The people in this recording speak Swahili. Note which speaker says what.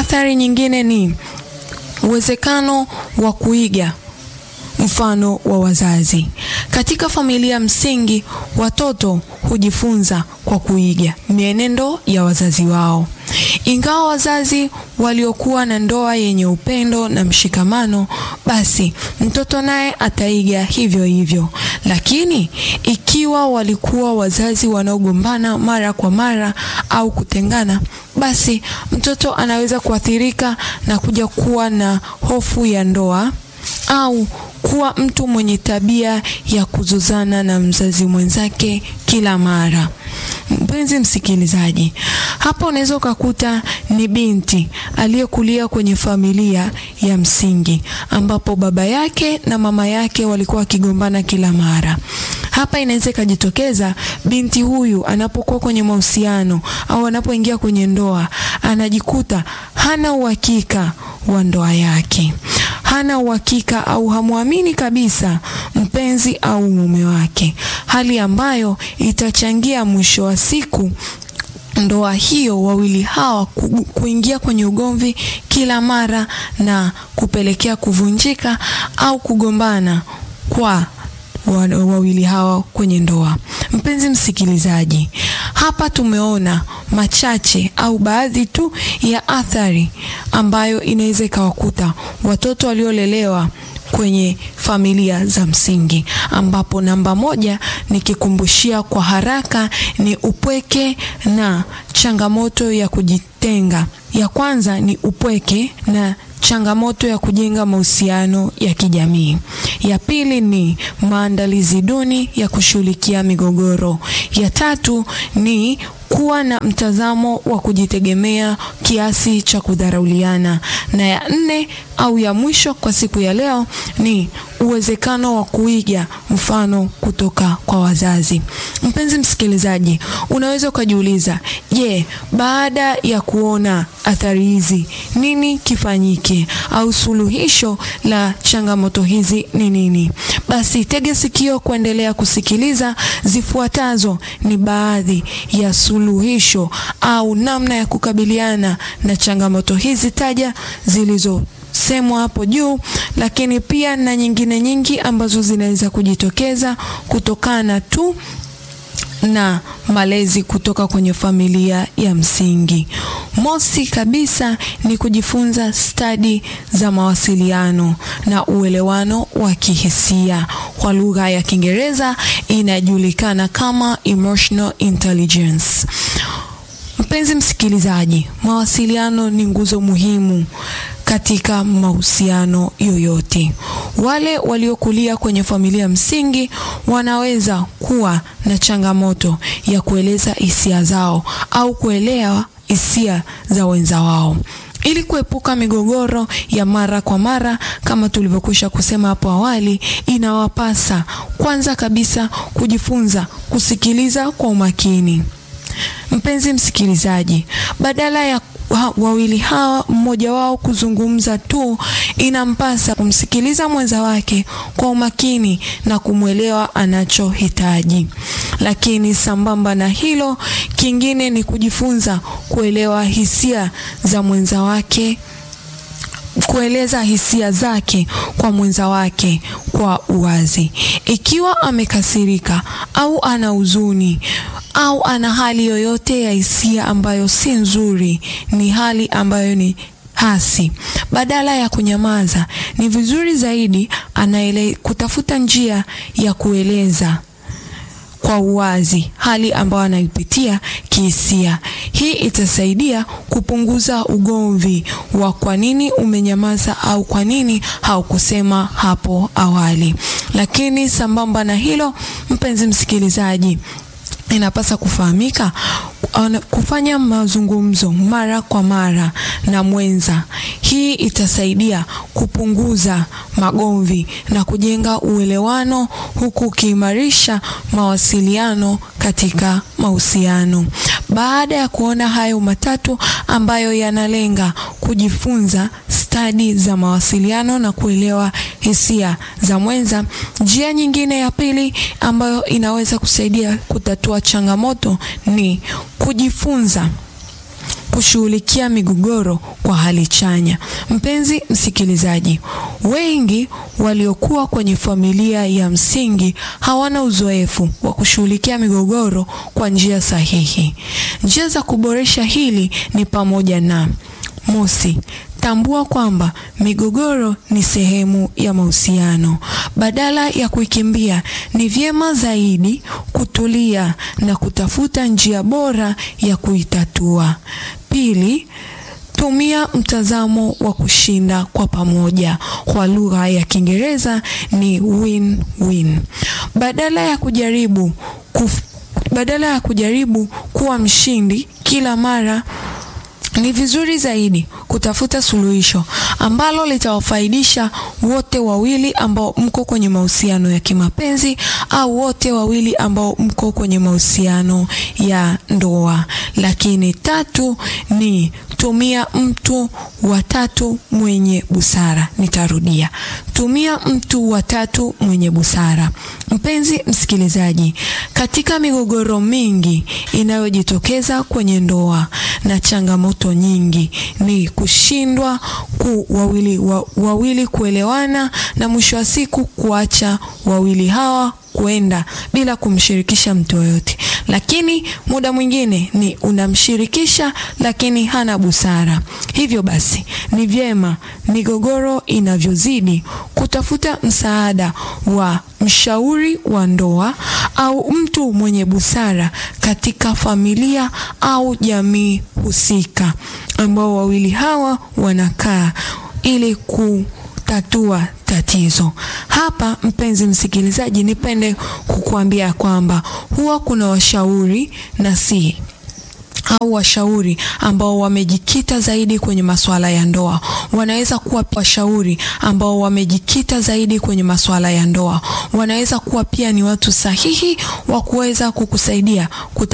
Speaker 1: Athari nyingine ni uwezekano wa kuiga mfano wa wazazi. Katika familia msingi, watoto hujifunza kwa kuiga mienendo ya wazazi wao. Ingawa wazazi waliokuwa na ndoa yenye upendo na mshikamano, basi mtoto naye ataiga hivyo hivyo. Lakini ikiwa walikuwa wazazi wanaogombana mara kwa mara au kutengana, basi mtoto anaweza kuathirika na kuja kuwa na hofu ya ndoa au kuwa mtu mwenye tabia ya kuzozana na mzazi mwenzake kila mara. Mpenzi msikilizaji, hapa unaweza ukakuta ni binti aliyekulia kwenye familia ya msingi ambapo baba yake na mama yake walikuwa wakigombana kila mara. Hapa inaweza ikajitokeza binti huyu anapokuwa kwenye mahusiano au anapoingia kwenye ndoa, anajikuta hana uhakika wa ndoa yake hana uhakika au hamwamini kabisa mpenzi au mume wake, hali ambayo itachangia mwisho wa siku ndoa hiyo wawili hawa ku, kuingia kwenye ugomvi kila mara na kupelekea kuvunjika au kugombana kwa wawili hawa kwenye ndoa. Mpenzi msikilizaji, hapa tumeona machache au baadhi tu ya athari ambayo inaweza ikawakuta watoto waliolelewa kwenye familia za msingi, ambapo namba moja nikikumbushia kwa haraka ni upweke na changamoto ya kujitenga. Ya kwanza ni upweke na changamoto ya kujenga mahusiano ya kijamii. Ya pili ni maandalizi duni ya kushughulikia migogoro. Ya tatu ni kuwa na mtazamo wa kujitegemea kiasi cha kudharauliana, na ya nne au ya mwisho kwa siku ya leo ni uwezekano wa kuiga mfano kutoka kwa wazazi. Mpenzi msikilizaji, unaweza ukajiuliza, je, baada ya kuona athari hizi nini kifanyike au suluhisho la changamoto hizi ni nini? Basi tege sikio kuendelea kusikiliza. Zifuatazo ni baadhi ya suluhisho au namna ya kukabiliana na changamoto hizi taja zilizo semwa hapo juu, lakini pia na nyingine nyingi ambazo zinaweza kujitokeza kutokana tu na malezi kutoka kwenye familia ya msingi. Mosi kabisa ni kujifunza stadi za mawasiliano na uelewano wa kihisia. Kwa lugha ya Kiingereza inajulikana kama emotional intelligence. Mpenzi msikilizaji, mawasiliano ni nguzo muhimu katika mahusiano yoyote. Wale waliokulia kwenye familia msingi wanaweza kuwa na changamoto ya kueleza hisia zao au kuelewa hisia za wenza wao. Ili kuepuka migogoro ya mara kwa mara kama tulivyokwisha kusema hapo awali, inawapasa kwanza kabisa kujifunza kusikiliza kwa umakini. Mpenzi msikilizaji, badala ya wawili hawa mmoja wao kuzungumza tu, inampasa kumsikiliza mwenza wake kwa umakini na kumwelewa anachohitaji. Lakini sambamba na hilo, kingine ni kujifunza kuelewa hisia za mwenza wake kueleza hisia zake kwa mwenza wake kwa uwazi. Ikiwa amekasirika au ana huzuni au ana hali yoyote ya hisia ambayo si nzuri, ni hali ambayo ni hasi, badala ya kunyamaza, ni vizuri zaidi anaele kutafuta njia ya kueleza kwa uwazi hali ambayo anaipitia kihisia. Hii itasaidia kupunguza ugomvi wa kwa nini umenyamaza au kwa nini haukusema hapo awali. Lakini sambamba na hilo, mpenzi msikilizaji, inapasa kufahamika kufanya mazungumzo mara kwa mara na mwenza. Hii itasaidia kupunguza magomvi na kujenga uelewano huku ukiimarisha mawasiliano katika mahusiano. Baada ya kuona hayo matatu ambayo yanalenga kujifunza stadi za mawasiliano na kuelewa hisia za mwenza, njia nyingine ya pili ambayo inaweza kusaidia kutatua changamoto ni kujifunza kushughulikia migogoro kwa hali chanya. Mpenzi msikilizaji, wengi waliokuwa kwenye familia ya msingi hawana uzoefu wa kushughulikia migogoro kwa njia sahihi. Njia za kuboresha hili ni pamoja na mosi, tambua kwamba migogoro ni sehemu ya mahusiano. Badala ya kuikimbia, ni vyema zaidi kutulia na kutafuta njia bora ya kuitatua. Pili, tumia mtazamo wa kushinda kwa pamoja. Kwa lugha ya Kiingereza ni win-win. Badala ya kujaribu kuf, badala ya kujaribu kuwa mshindi kila mara ni vizuri zaidi kutafuta suluhisho ambalo litawafaidisha wote wawili ambao mko kwenye mahusiano ya kimapenzi au wote wawili ambao mko kwenye mahusiano ya ndoa. Lakini tatu ni tumia mtu wa tatu mwenye busara. Nitarudia, tumia mtu wa tatu mwenye busara. Mpenzi msikilizaji, katika migogoro mingi inayojitokeza kwenye ndoa na changamoto nyingi ni kushindwa ku wawili, wa, wawili kuelewana na mwisho wa siku kuacha wawili hawa kuenda bila kumshirikisha mtu yoyote. Lakini muda mwingine ni unamshirikisha, lakini hana busara. Hivyo basi ni vyema migogoro inavyozidi kutafuta msaada wa mshauri wa ndoa au mtu mwenye busara katika familia au jamii husika, ambao wawili hawa wanakaa ili ku tatua tatizo. Hapa mpenzi msikilizaji, nipende kukuambia kwamba huwa kuna washauri na si au washauri ambao wamejikita zaidi kwenye masuala ya ndoa. Wanaweza kuwa washauri ambao wamejikita zaidi kwenye masuala ya ndoa. Wanaweza kuwa pia ni watu sahihi wa kuweza kukusaidia kuta